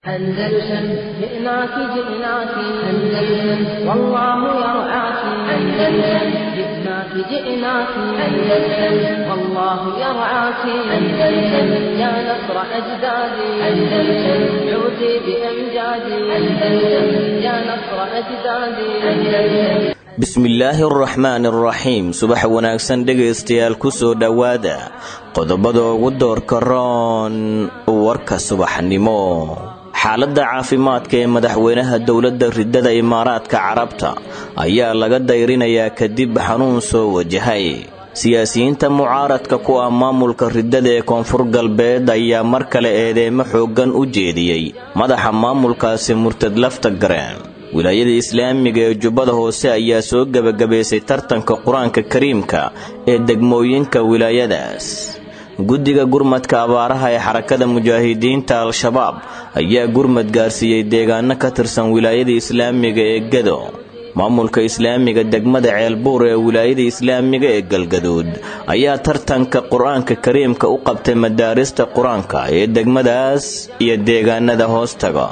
أندلسن جئناك جئناك أندلسن والله يرعاك أندلسن جئناك جئناك أندلسن والله يرعاك أندلسن يا نصر أجدادي أندلسن عودي بأمجادي أندلسن يا نصر أجدادي أندلسن bismillaahi araxmaani araxiim subax wanaagsan dhegaystayaal ku soo dhowaada qodobada ugu doorka roon warka subaxnimo xaaladda caafimaadka ee madaxweynaha dowladda ridada imaaraadka carabta ayaa laga dayrinayaa kadib xanuun soo wajahay siyaasiyiinta mucaaradka ku ah maamulka ridada ee koonfur galbeed ayaa mar kale eedeemo xooggan u jeediyey madaxa maamulkaasi murtad lafta gareen wilaayada islaamiga ee jubbada hoose ayaa soo gebagabaysay tartanka qur-aanka kariimka ee degmooyinka wilaayadaas guddiga gurmadka abaaraha ee xarakada mujaahidiinta al-shabaab ayaa gurmad gaarsiiyey deegaano ka tirsan wilaayada islaamiga ee gado maamulka islaamiga degmada ceelbuur ee wilaayada islaamiga ee galgaduud ayaa tartanka qur-aanka kariimka u qabtay madaarista qur-aanka ee degmadaas iyo deegaanada hoostaga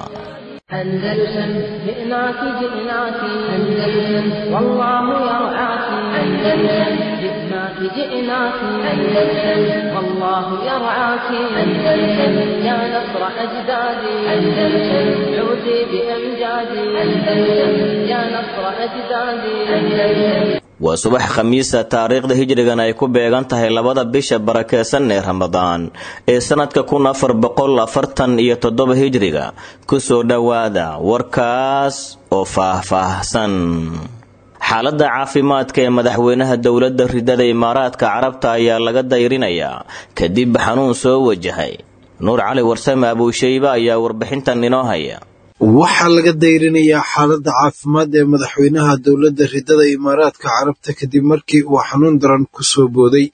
أندلسن جئناك جئناك أندلسن والله يرعاك أندلسن جئناك جئناك أندلسن والله يرعاك أندلسن يا نصر أجدادي أندلسن عودي بأمجادي أندلسن يا نصر أجدادي أندلسن waa subax khamiisa taariikhda hijrigan ay ku beegan tahay labada bisha barakeysan ee ramadaan ee sanadka kun afar boqol afartan iyo toddoba hijriga kusoo dhowaada warkaas oo faah-faahsan xaaladda caafimaadka ee madaxweynaha dowladda ridada imaaraadka carabta ayaa laga dayrinayaa kadib xanuun soo wajahay nuur cali warsame abuushayba ayaa warbixintan inoo haya waxaa laga dayrinayaa xaaladda caafimaad ee madaxweynaha dowladda ridada imaaraadka carabta kadib markii uu xanuun daran ku soo booday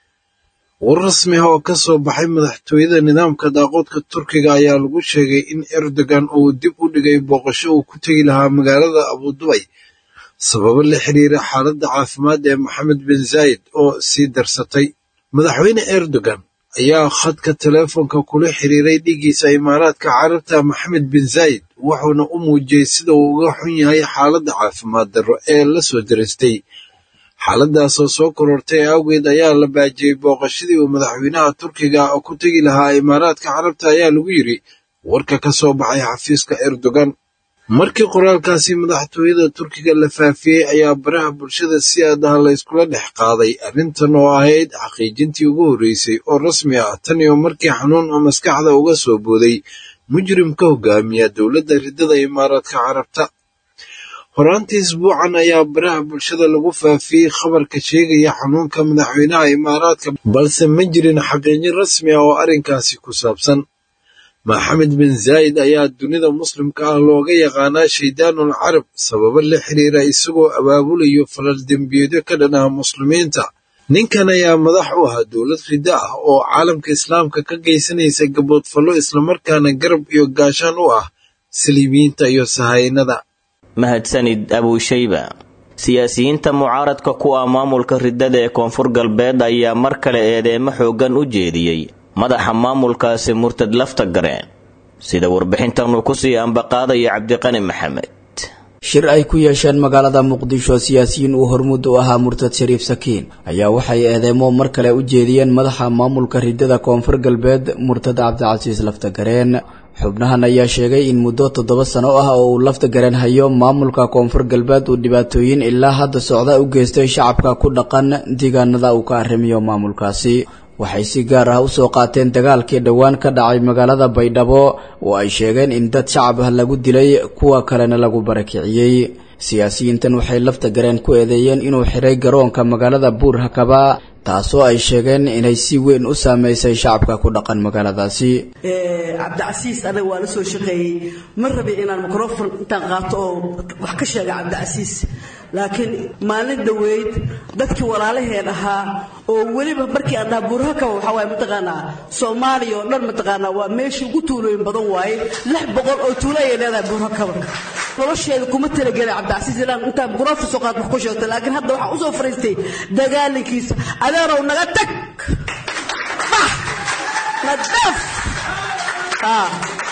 war rasmi ah oo ka soo baxay madaxtooyada nidaamka daaqoodka turkiga ayaa lagu sheegay in erdogan uu dib u dhigay booqasho uu ku tegi lahaa magaalada abudubay sababo la xiriira xaaladda caafimaad ee maxamed bin zaayid oo sii darsatay madaxweyne erdogan ayaa khadka teleefonka kula xiriiray dhigiisa imaaraadka carabta maxamed bin zaayid wuxuuna u muujiyey sida uu uga xun yahay xaaladda caafimaad darro ee la soo daristay xaaladaasoo soo korortay awgeed ayaa la baajiyey booqashadii uu madaxweynaha turkiga ku tegi lahaa imaaraadka carabta ayaa lagu yidri warka ka soo baxay xafiiska erdogan markii qoraalkaasi madaxtooyada turkiga la faafiyey ayaa baraha bulshada si aadaha la yskula dhex qaaday arrintan oo ahayd xaqiijintii ugu horreysay oo rasmi ah tan iyo markii xanuun oo maskaxda uga soo booday mujrim ka hogaamiya dowladda ridada imaaraadka carabta horaantii isbuucan ayaa baraha bulshada lagu faafiyey khabarka sheegaya xanuunka madaxweynaha imaaraadka balse ma jirin xaqiijin rasmi ah oo arrinkaasi ku saabsan maxamed bin zaayid ayaa dunida muslimka ah looga yaqaanaa shaydaanul carab sababo la xiriira isagoo abaabulayo falal dembiyeedyo ka dhan ah muslimiinta ninkan ayaa madax u ahaa dowlad riddo ah oo caalamka islaamka ka geysanaysa gaboodfallo islamarkaana garab iyo gaashaan u ah saliibiyiinta iyo sahaynada mahadsanid abuushayba siyaasiyiinta mucaaradka ku ah maamulka ridada ee koonfur galbeed ayaa mar kale eedeemo xooggan u jeediyey madaxa maamulkaasi murtad lafta gareen sida warbixintan uu kusii ambaqaadaya cabdiqani maxamed shir ay ku yeesheen magaalada muqdisho siyaasiyiin uu hormuud u ahaa murtad shariif sakiin ayaa waxay eedeemo mar kale u jeediyeen madaxa maamulka ridada koonfur galbeed murtad cabdicasiis laftagareen xubnahan ayaa sheegay in muddo toddoba sano ah oo uu lafta garan hayo maamulka koonfur galbeed uu dhibaatooyin ilaa hadda socda u geystay shacabka ku dhaqan deegaanada uu ka arrimiyo maamulkaasi waxay si gaar ah usoo qaateen dagaalkii dhowaan ka dhacay magaalada baydhabo oo ay sheegeen in dad shacab ah lagu dilay kuwa kalena lagu barakiciyey siyaasiyiintan waxay lafta gareen ku eedeeyeen inuu xiray garoonka magaalada buur hakaba taasoo ay sheegeen inay si weyn u saameysay shacabka ku dhaqan magaaladaasi cabdicasiis anaga waa la soo shaqeeyey ma rabi inaan microfon intaan qaato oo wax ka sheega cabdicasiis laakiin maalin dhoweyd dadkii walaalaheen ahaa oo weliba markii aan dhaha buurhakaba waxaa waaye mataqaanaa soomaaliya oo dhan mataqaanaa waa meeshii ugu tuulooyin badan waaye lix boqol oo tuulo ayay leedahay buurhakaba nolosheeda kuma talagelin cabdicasiis ilaan intaan microfon soo qaad wax ku sheegto laakiin hadda waxaan usoo fariistay dagaalinkiisa adeerow naga tag bax nadaaf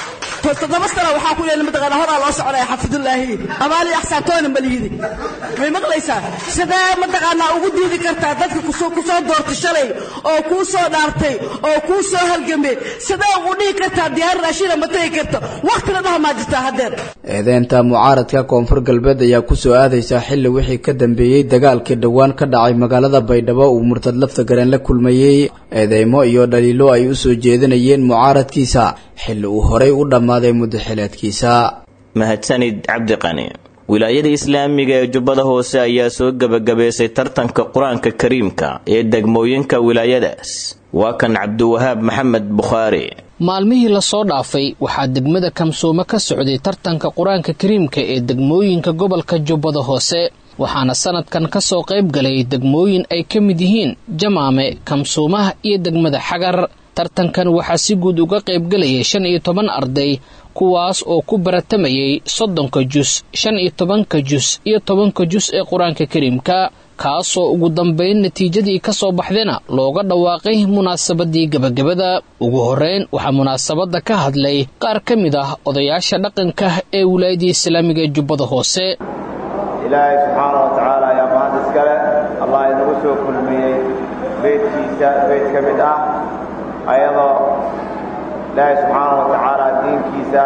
toddoba sana waxaa ku leena mataqaana horaa loo soconaya xafidullaahi abaali axsaabtoona maliyidi may maqlaysaa sidee mataqaanaa ugu diidi kartaa dadka kusoo kusoo doortay shalay oo kuu soo dhaartay oo kuu soo halgamay sidee ugu dhihi kartaa diyaar raashina ma tegi karto waqtina dhaha maa jirtaa haddeer eedeynta mucaaradka koonfur galbeed ayaa kusoo aadaysaa xilli wixii ka dambeeyey dagaalkii dhowaan ka dhacay magaalada baydhabo uu murtad lafta gareen la kulmayey eedeymo iyo dhaliilo ay u soo jeedinayeen mucaaradkiisa xilli uu horay u dhammaaday muddaxileedkiisa mahadsanid cabdiqani wilaayada islaamiga ee jubbada hoose ayaa soo gebagabaysay tartanka qur-aanka kariimka ee degmooyinka wilaayadaas waa kan cabdiwahaab maxamed bukhaari maalmihii lasoo dhaafay waxaa degmada kamsoome ka socday tartanka qur-aanka kariimka ee degmooyinka gobolka jubbada hoose waxaana sanadkan ka soo qayb galay degmooyin ay ka mid yihiin jamaame kamsuumaha iyo degmada xagar tartankan waxaa si guud uga qaybgalayay shan iyo toban arday kuwaas oo ku baratamayay soddonka jus shan iyo tobanka jus iyo tobanka jus ee qur-aanka kariimka kaasoo ugu dambayn natiijadii ka soo baxdayna looga dhawaaqay munaasabadii gebagabada ugu horreyn waxaa munaasabadda ka hadlay qaar ka mid ah odayaasha dhaqanka ee wilaayadii islaamiga ee jubbada hoose ilaahay subxaana wa tacaala ayaa mahad iskale allah inagu soo kulmiyey beydkiisa beyd ka mid ah ayadoo ilaahay subxaana wa tacaala diinkiisa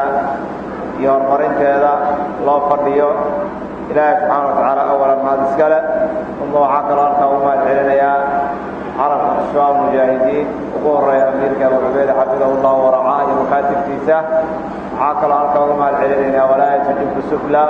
iyo horumarinteeda loo fadhiyo ilaahay subxaana wa tacaala awalan mahad iskale uma waxaa kaloo halkaa u mahad celinayaa carabka shabaab mujaahidiin ugu horreeya amiirka abu cubeyd xafidahu llahu waracaa iyo makaatibtiisa waxaa kaloo halkaa uga mahad celinaynaa walaayata jibku sufla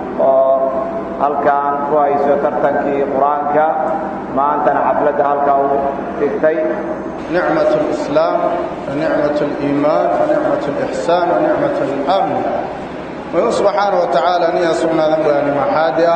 oo halkaan ku hayso tartankii qur-aanka maantana xafladda halkaa u dhigtay نعمة الإسلام ونعمة الإيمان ونعمة الإحسان ونعمة الأمن ويقول سبحانه وتعالى نيا سبنا ذنبان محادئة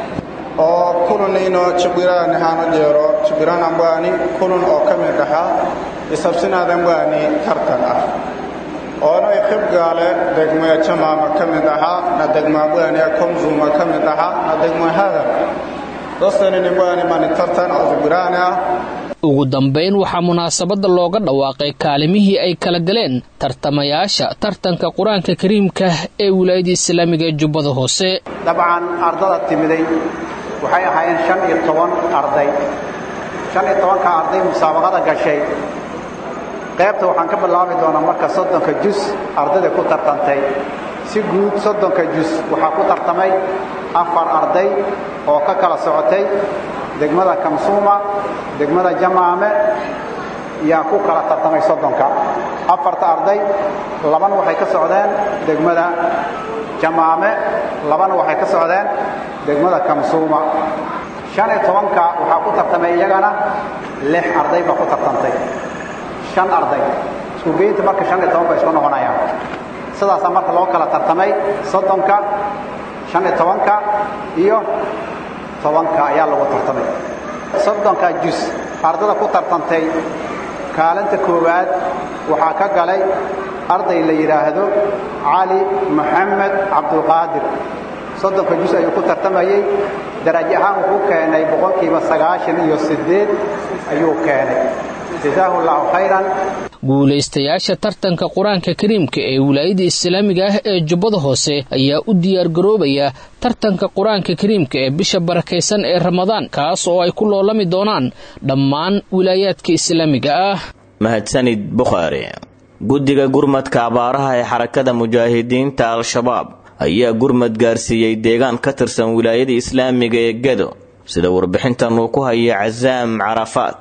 oo kulun ino cibirani hano jero cibiran ambani kulun oo kami dhaxa isabsinadan bani tartan ah oono khibgaale degmaya jamaama ka mid ahaa na degmaa bani komzuma ka mid ahaa na degma hadal dostanini bani mani tartan oo cibirani ah ugu dambayn waxaa munaasabadda looga dhawaaqay kaalimihii ay kala galeen tartamayaasha tartanka qur-aanka kariimka ee wilaayada islaamiga ee jubbada hoose dabcan ardada timiday waxay ahaayeen shan iyo toban arday shan iyo tobanka arday musaabaqada gashay qaybta waxaan ka bilaabi doonaa marka soddonka jus ardayda ku tartantay si guud soddonka jus waxaa ku tartamay afar arday oo ka kala socotay degmada kamsuuma degmada jamaame yaa ku kala tartamay soddonka afarta arday labana waxay ka socdeen degmada jamaame labana waxay ka socdeen degmada kamsuuma shan iyo tobanka waxaa ku tartamay iyagana lix arday baa ku tartantay shan arday isku geynta marka shan iyo toban bay isku noqonayaan sidaasaa marka loo kala tartamay soddonka shan iyo tobanka iyo tobanka ayaa lagu tartamay soddonka jus ardada ku tartantay kaalinta koowaad waxaa ka galay arday la yidhaahdo cali maxamed cabdulqaadir soddonka jus ayuu ku tartamayey darajo ahaan wuxuu keenay boqolkiiba sagaashan iyo siddeed ayuu keenay jazaahu allahu khayran guulaystayaasha tartanka qur-aanka kariimka ee wilaayada islaamiga ah ee jubbada hoose ayaa u diyaargaroobaya tartanka qur-aanka kariimka ee bisha barakaysan ee ramadaan kaas oo ay ku loolami doonaan dhammaan wilaayaadka islaamiga ah mahadsanid bukhaari guddiga gurmadka abaaraha ee xarakada mujaahidiinta al-shabaab ayaa gurmad gaarsiiyey deegaan ka tirsan wilaayada islaamiga ee gedo sida warbixintan uu ku haya casaam carafaad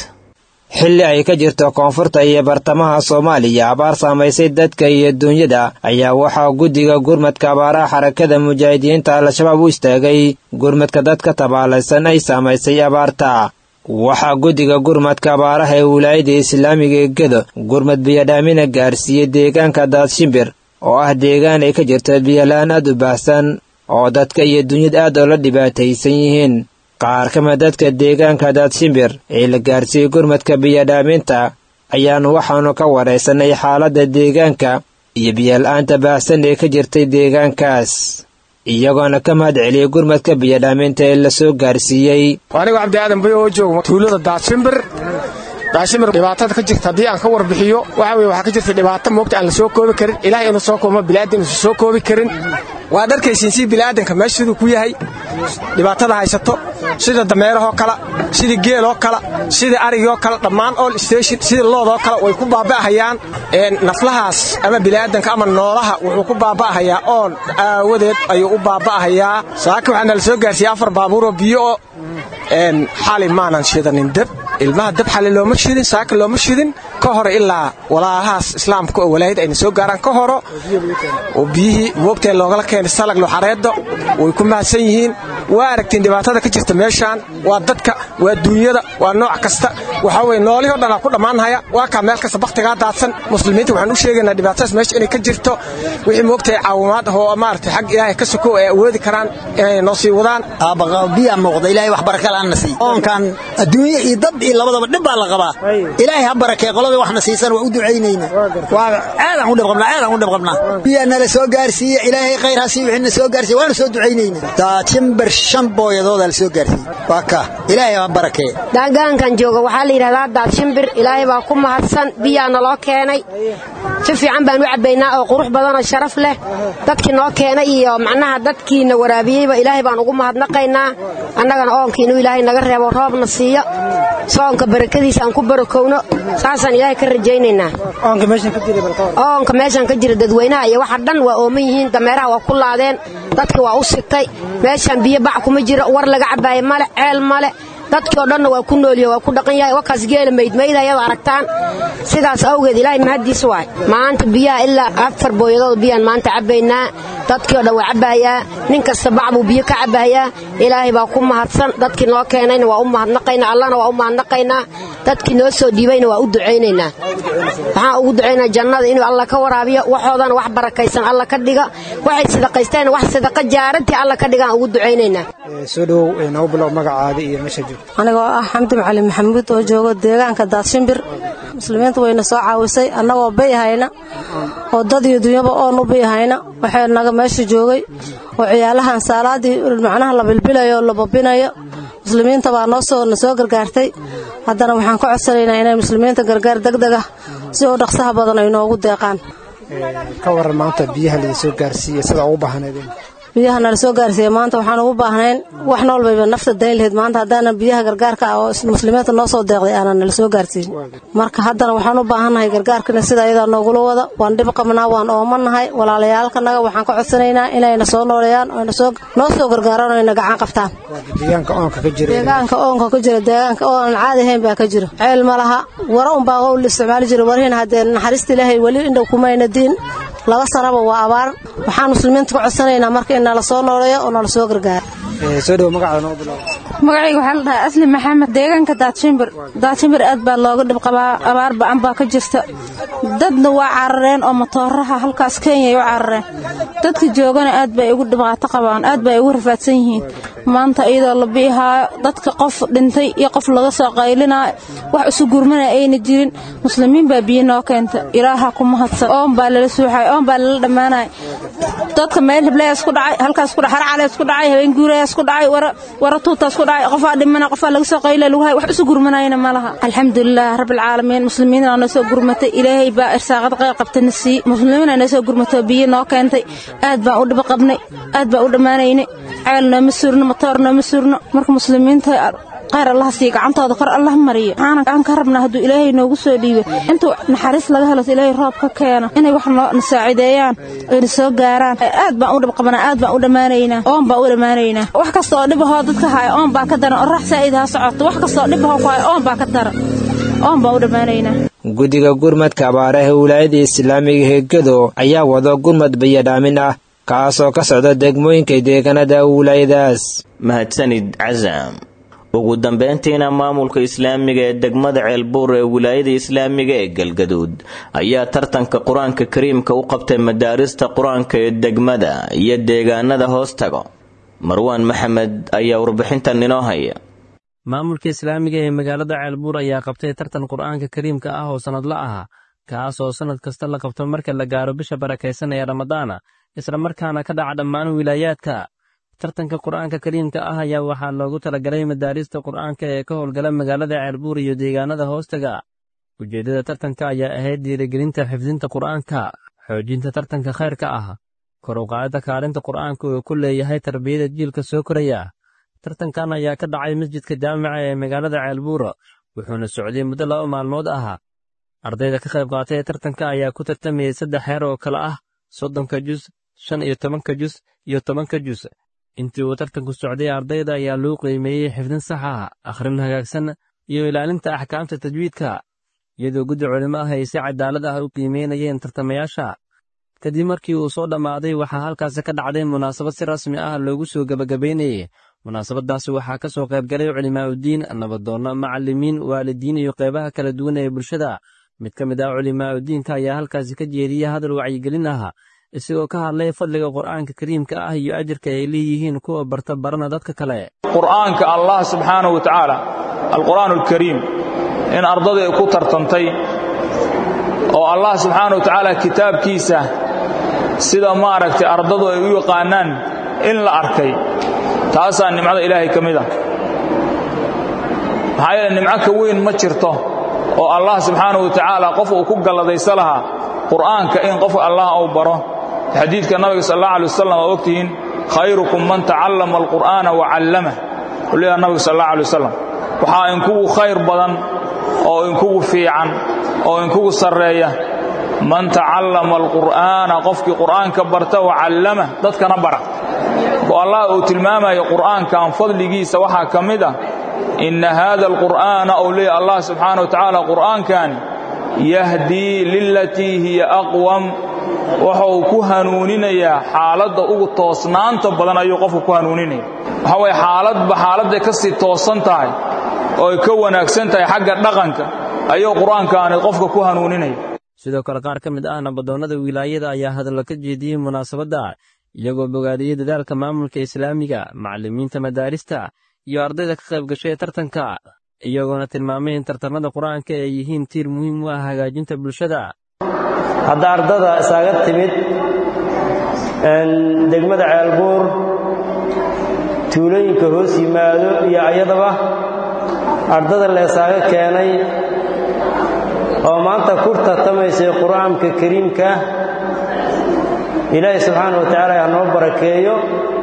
xilli ay ka jirto koonfurta iyo bartamaha soomaaliya abaar saamaysay dadka iyo duunyada ayaa waxaa guddiga gurmadka abaaraha xarakada mujaahidiinta al-shabaab u istaagay gurmadka dadka tabaalaysan ay saamaysay abaarta waxaa guddiga gurmadka abaaraha ee wilaayada islaamiga ee gedo gurmad biyadhaamina gaarsiiyey deegaanka daadshimbir oo ah deegaan ay ka jirto biyola-aan aad u baahsan oo dadka iyo duunyada aad oo la dhibaataysan yihiin qaar ka mid dadka deegaanka daadshimbir ee la gaarsiiyey gurmadka biyadhaaminta ayaannu waxaannu ka waraysanay xaaladda deegaanka iyo biyola'aanta baahsan ee ka jirtay deegaankaas iyagoona ka mahad celiyey gurmadka biyadhaaminta ee la soo gaarsiiyey anigoo cabdi aadan bay oo jooga tuulada daadshimbir daashimir dhibaatada ka jirta haddii aan ka warbixiyo waxa weye waxaa ka jirta dhibaato moogta aan la soo koobi karin ilaah inuu soo koobo bilaadan inuusan soo koobi karin waa dharkaysiin si bilaadanka meesha siduu ku yahay dhibaatada haysato sida dameerahoo kale sida geeloo kale sida arigoo kale dhammaan all station sida loodoo kale way ku baaba'ahayaan naflahaas ama bilaadanka ama noolaha wuxuu ku baaba'ahayaa oon aawadeed ayuu u baaba'ahayaa saaka waxaa nala soo gaarsiiyey afar baabuuroo biyo oo xali maanan shidanin dab ilmaha dab xali looma shidin saaka looma shidin ka hore ilaa walaalahaas islaamka oo walaayad ayna soo gaaraan ka horo oo biyihii moogteen loogala keenay salag luxareedda way ku mahadsan yihiin waa aragtiin dhibaatada ka jirta meeshaan waa dadka waa duunyada waa nooc kasta waxaa weye noolihii o dhan aa ku dhammaanhaya waa kaa meel kasta bakhtigaa daadsan muslimiinta waxaan u sheegaynaa dhibaatadaas meesha inay ka jirto wixii moogtahay caawimaad ah oo maaragtay xag ilaahay ka sokow ay awoodi karaan inay noo sii wadaan biyaa muuqda ilaahay wax baraka la'aana sii oonkan adduunye iyo dad iyo labadaba dhib baa la qabaa ilaahay ha barakee qolada waxna siisan waa u ducaynayna waa aadaan u dhib qabnaa aadaan u dhib qabnaa biyaa nala soo gaarsiiye ilaahay khayr ha sii wixina soo gaarsiiye waanu soo ducaynayna daajimbar shan booyadoodaa la soo gaarsiiye waa ka ilaahay ha barakee daagaankan jooga waxaa la yidhahdaa daadshimir ilaahay baa ku mahadsan biyaa naloo keenay si fiican baan u cabbaynaa oo qurux badanoo sharaf leh dadkii noo keenay iyo macnaha dadkiina waraabiyeyba ilaahay baan ugu mahadnaqaynaa annagana oonkii inuu ilaahay naga reebo roobna siiyo soonka barakadiisa aan ku barakowno saasaan ilaahay ka rajaynaynaa oonka meeshan ka jira dadweynaha iyo waxa dhan waa ooman yihiin dameeraha waa ku laadeen dadki waa u sigtay meeshaan biyo bac kuma jiro war laga cabbaayo male ceel male dadkii oo dhanna waa ku noolyahe waa ku dhaqan yahay wakaas geela maydmayd ayada aragtaan sidaas awgeed ilaahay mahaddiis waay maanta biyaha ilaa afar booyadood biyaan maanta cabbaynaa dadkii oo dhan waa cabbaayaa nin kasta bac buu biyo ka cabbaayaa ilaahay baa ku mahadsan dadkii noo keenayna waa u mahadnaqaynaa allahna waa u mahadnaqaynaa dadkii noo soo dhiibayna waa u ducaynaynaa waxaan ugu ducaynaa jannada inuu alla ka waraabiyo waxoodana wax barakaysan alla ka dhiga waxay sidaqaysteen wax sidaqa jaarantii alla ka dhigaan ugu ducaynaynaa soo dhowow noo bilow magacaada iyo meesha joogto anigoo ah xamdi macalin maxamuud oo jooga deegaanka daadshimbir muslimiinta wayna soo caawisay annagoo bayhayna oo dad iyo dunyaba oon u bayhayna waxay naga meesha joogay oo ciyaalahan saalaadii macnaha la bilbilayo oo la babinayo muslimiinta baa noo soo na soo gargaartay haddana waxaan ka codsanaynaa inay muslimiinta gargaar degdeg ah si oo dhaqsaha badan ay noogu deeqaan ka waran maanta biyaha laidin soo gaarsiiya sida ugu baahnaydeen biyaha nala soo gaarsiiya maanta waxaan ugu baahnayn wax nool bayba nafta dayn lahayd maanta haddaanan biyaha gargaarka ah oo muslimiinta noo soo deeqday aanan nala soo gaarsiin marka haddana waxaan u baahannahay gargaarkana sida ayadaa noogula wada waan dhib qabnaa waan oomannahay walaalayaalkanaga waxaan ka codsanaynaa inayna soo nooleeyaan oo noo soo gargaaraan oo ayna gacan qabtaan deegaanka oonka ka jira deegaanka oonka ka jira deegaanka oo aan caadi ahayn baa ka jira ceel ma laha wara unbaa oo la isticmaali jira warihiina haddee naxariista ilaahay weli indhow kumayna diin laba sanaba waa abaar waxaan muslimiinta ka codsanaynaa marka in nala soo nooleeyo oo nala soo gargaaro soo dhow magacaada noo bilow magacayga waxaa la dhahaa asli maxamed deegaanka daadshimbir daadshimbir aad baa looga dhib qabaa abaar ba'an baa ka jirta dadna waa carareen oo matooraha halkaas kenyay u carareen dadka joogana aad bay ugu dhibaato qabaan aad bay ugu rafaadsan yihiin maanta iyadoo la biihaayo dadka qof dhintay iyo qof laga soo qaylinaayo wax isu gurmana ayna jirin muslimiin baa biyo noo keenta ilaaha ku mahadsan oon baa lala suuxay oon baa lala dhammaanaya dadka meel heblayaas ku dhacay halkaas ku dhacay harcalees ku dhacay habeen guurayaas ku dhacay wara wara tuutaas ku dhacay qofaa dhimana qofaa laga soo qaylay lagu hay wax isu gurmanayna ma laha alxamdulilah rabbil caalamiin muslimiinna noo soo gurmatay ilaahay baa irsaaqad qayb qabtana sii muslimiinna noo soo gurmatay biyo noo keentay aad baan u dhib qabnay aad baan u dhammaanaynay ceel nooma surno matoor nooma surno marka muslimiinta qayr allah siiya gacantooda kor allah mariyo waxaan ka rabnaa hadduu ilaahay noogu soo dhiibo intuu naxariis laga helo ilaahay roob ka keeno inay wax noo nasaacideeyaan ayna soo gaaraan aad baan u dhib qabanaa aad baan u dhammaanaynaa oon baan u dhammaanaynaa wax kasta oo dhibahoo dadka haya oon baa ka daran orax saa'id ha socoto wax kasta oo dhibahoo ku haya oon baa ka daran oon baan u dhammaanaynaa guddiga gurmadka abaaraha wilaayada islaamiga heegado ayaa wado gurmad bayadhaamin ah kaasoo ka socda degmooyinka deegaanada wilaayadaas mahadsanid casam ugu dambeyntiina maamulka islaamiga ee degmada ceelbuur ee wilaayada islaamiga ee galgaduud ayaa tartanka qur-aanka kariimka u qabtay madaarista qur-aanka ee degmada iyo deegaanada hoos tago marwaan maxamed ayaa warbixintan inoo haya maamulka islaamiga ee magaalada ceelbuur ayaa qabtay tartan qur-aanka kariimka ah oo sannadla ah kaas oo sannad kasta la qabto marka la gaaro bisha barakaysan ee ramadaana isla markaana ka dhaca dhammaan wilaayaadka tartanka qur'aanka kariimka ah ayaa waxaa loogu talagalay madaarista qur'aanka ee ka howlgala magaalada ceelbuur iyo deegaanada hoostaga ujeeddada tartanka ayaa ahayd dhiirigelinta xifdinta qur'aanka xoojinta tartanka khayrka ah kor u qaadida kaalinta qur'aanka uu ku leeyahay tarbiyada jiilka soo koraya tartankan ayaa ka dhacay masjidka jaamica ee magaalada ceelbuur wuxuuna socday muddo laba maalmood ah ardayda ka qayb qaatay ee tartanka ayaa ku tartamayay saddex heer oo kale ah soddonka jus shan iyo tobanka jus iyo tobanka jus intii uu tartanku socday ardayda ayaa loo qiimeeyey xifdin sax ah akhrin hagaagsan iyo ilaalinta axkaamta tajwiidka iyadoo guddi culimo ah ay si cadaalad ah u qiimeynayeen tartamayaasha kadib markii uu soo dhammaaday waxaa halkaasi ka dhacday munaasabad si rasmi ah loogu soo gebagabaynayey munaasabadaasi waxaa ka soo qaybgalay culimaa'udiin nabadoonno macallimiin waalidiin iyo qeybaha kala duwan ee bulshada mid ka mid ah culimaa'udiinka ayaa halkaasi ka jeediyey hadal wacyigelin ah isagoo ka hadlay fadliga qur'aanka kariimka ah iyo ajirka ay leeyihiin kuwa barta barana dadka kale qur'aanka allah subxaanahu wa tacaala alqur'aanu alkariim in ardada ay ku tartantay oo allah subxaanahu wa tacaala kitaabkiisa sida maaragtay ardadu ay u yaqaanaan in la arkay taasaa nimcada ilaahay ka mid ah maxaa yeele nimco ka weyn ma jirto oo allah subxaanahu wa tacaala qof uu ku galladaysa lahaa qur'aanka in qofka allah uu baro xadiidka nabiga sal allah alay wasalam waa ogtihiin khayrukum man tacallama alqur'aana wa callamah u leeyaha nabiga sal allah alay wasalam waxaa inkugu khayr badan oo inkugu fiican oo inkugu sarreeya man tacallama alqur'aana qofkii qur'aanka barta wa callama dadkana bara oo allah uu tilmaamayo qur'aankan fadligiisa waxaa ka mid ah inna haada alqur'aana ou leeyahy allah subxaana wa tacaala qur'aankan yahdii lilatii hiya aqwam wuxuu ku hanuuninayaa xaaladda ugu toosnaanta badan ayuu qofku ku hanuuninaya waxa waye xaaladba xaaladday ka sii toosan tahay oo ay ka wanaagsan tahay xagga dhaqanka ayuu qur'aankaani qofka ku hanuuninaya sidoo kale qaar ka mid ah nabadoonnada wilaayada ayaa hadallo ka jeediyey munaasabadda iyagoo bogaadiyey dadaalka maamulka islaamiga macallimiinta madaarista iyo ardayda ka qayb gashay tartanka iyagoona tilmaamay in tartamada qur-aanka ay yihiin tiir muhiim u ah hagaajinta bulshada hadda ardada isaaga timid degmada ceelbuur tuulooyinka hoos yimaado iyo ayadaba ardada la isaaga keenay oo maanta ku tartamaysay qur'aanka kariimka ilaahay subxaana wa tacaala ha noo barakeeyo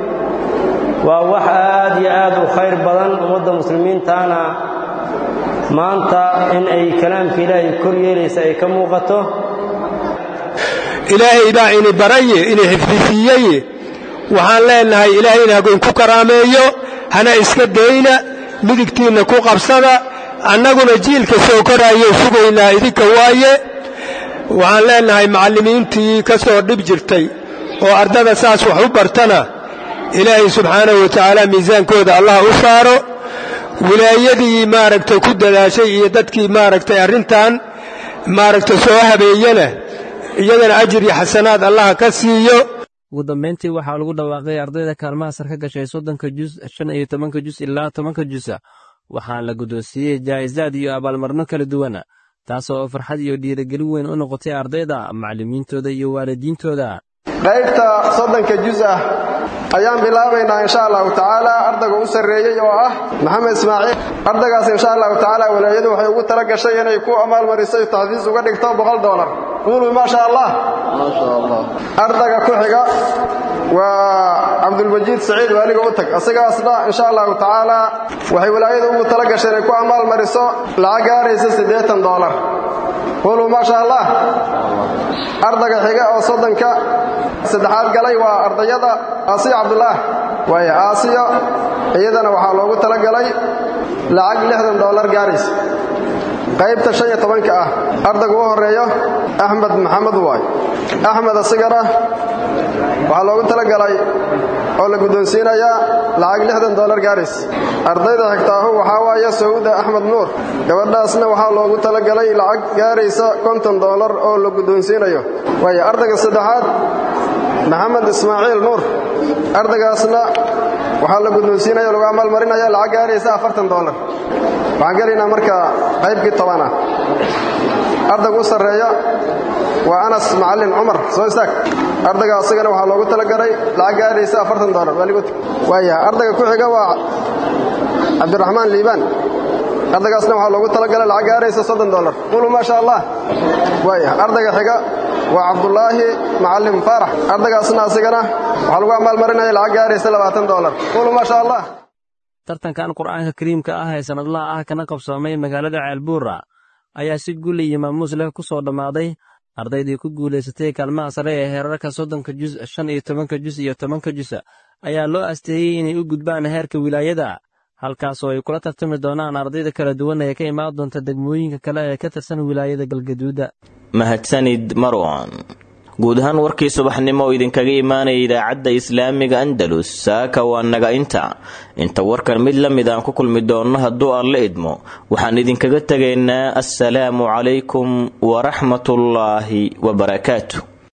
waa wax aad iyo aad u khayr badan ummadda muslimiintaana maanta in ay kalaamka ilaahay kor yeelaysa ay ka muuqato ilaahay baa ini baraye ini xifdisiiyeye waxaan leenahay ilaahayna hagoynku karaameeyo hana iska dayna midigtiinna ku qabsada annaguna jiilka soo koraayo sugaynaa idinka waaye waxaan leenahay macallimiintii ka soo dhib jirtay oo ardada saas wax u bartana ilaahay subxaanahu wa tacaala miisaankooda allah u saaro wilaayadii maaragtay ku dadaashay iyo dadkii maaragtay arrintan maaragtay soo habeeyena iyagana ajir iyo xasanaad allah ka siiyo ugu dambayntii waxaa lagu dhawaaqay ardayda kaalmaha sar ka gashay soddonka jus shan iyo tobanka jus ilaa tobanka jusa waxaana la guddoonsiiyey jaa'isaad iyo abaalmarno kala duwan taasoo farxad iyo dhiirigelin weyn u noqotay ardayda macallimiintooda iyo waalidiintooda qaybta soddonka jus ah ayaan bilaabaynaa insha allahu tacaala ardayga u sarreeyey oo ah maxamed ismaaciil ardaygaas insha allahu tacaala walaayadu waxay ugu tala gashay inay ku amaalmarisay taxdiis uga dhigto boqol dolar quulu maasha allah ardayga ku xiga waa cabdulmajiid saciid waaliga u tag asigaasna insha allahu tacaala waxay walaayadu ugu tala gashay inay ku amaalmariso lacag gaaraysa siddeetan dolar quulu maasha allah ardayga xiga oo soddonka saddexaad galay waa ardayada aasiya cabdulaah waaya aasiyo iyadana waxaa loogu talagalay lacag lixdan dollar gaarays qaybta shan iyo tobanka ah ardayga u horeeyo axmed maxamed waay axmed asigana waxaa loogu talagalay oo la guddoonsiinayaa lacag lixdan dollar gaarays ardayda xigtaahu waxaa waaye sawda axmed nuur gabadhaasna waxaa loogu talagalay lacag gaaraysa konton dollar oo la guddoonsiinayo waaya ardayga saddexaad maxamed ismaaciil nuur ardaygaasna waxaa la guddoonsiinaya lagu amaalmarinaya lacag gaaraysa afartan dollar waxaan gelaynaa marka qaybkii tobanah ardayga u sarreeya waa anas macallin cumar soo istaag ardayga asagana waxaa loogu talagalay lacag gaaraysa afartan dolar waayahay ardayga ku xiga waa cabdiraxmaan liibaan ardaygaasna waxaa loogu talagalay lacag gaaraysa soddon dolar qulu maa sha allah waayahay ardayga xiga waa cabdulaahi macallim faarax ardaygaasna asigana waxaa lagu amaalmarinaya lacag gaaraysa labaatan dolar qulu maa sha allah tartankan qur'aanka kariimka ah ee sannadlaha ah kana qabsoomay magaalada ceelbuura ayaa si guli iyo maamuus leh ku soo dhammaaday ardaydii ku guulaysatay kaalmaha sare ee heerarka soddonka jus shan iyo tobanka jus iyo tobanka jus ayaa loo asteeyey inay u gudbaan heerka wilaayada halkaasoo ay kula tartami doonaan ardayda kala duwan ee ka imaan doonta degmooyinka kale ee ka tirsan wilaayada galgaduuda mahadsanid marwan guud ahaan warkii subaxnimo oo idinkaga imaanaya idaacadda islaamiga andalus saaka waa naga inta inta warkan mid la mid aan ku kulmi doonno hadduu aan la idmo waxaan idinkaga tegaynaa assalaamu calaykum waraxmatullaahi wabarakaatu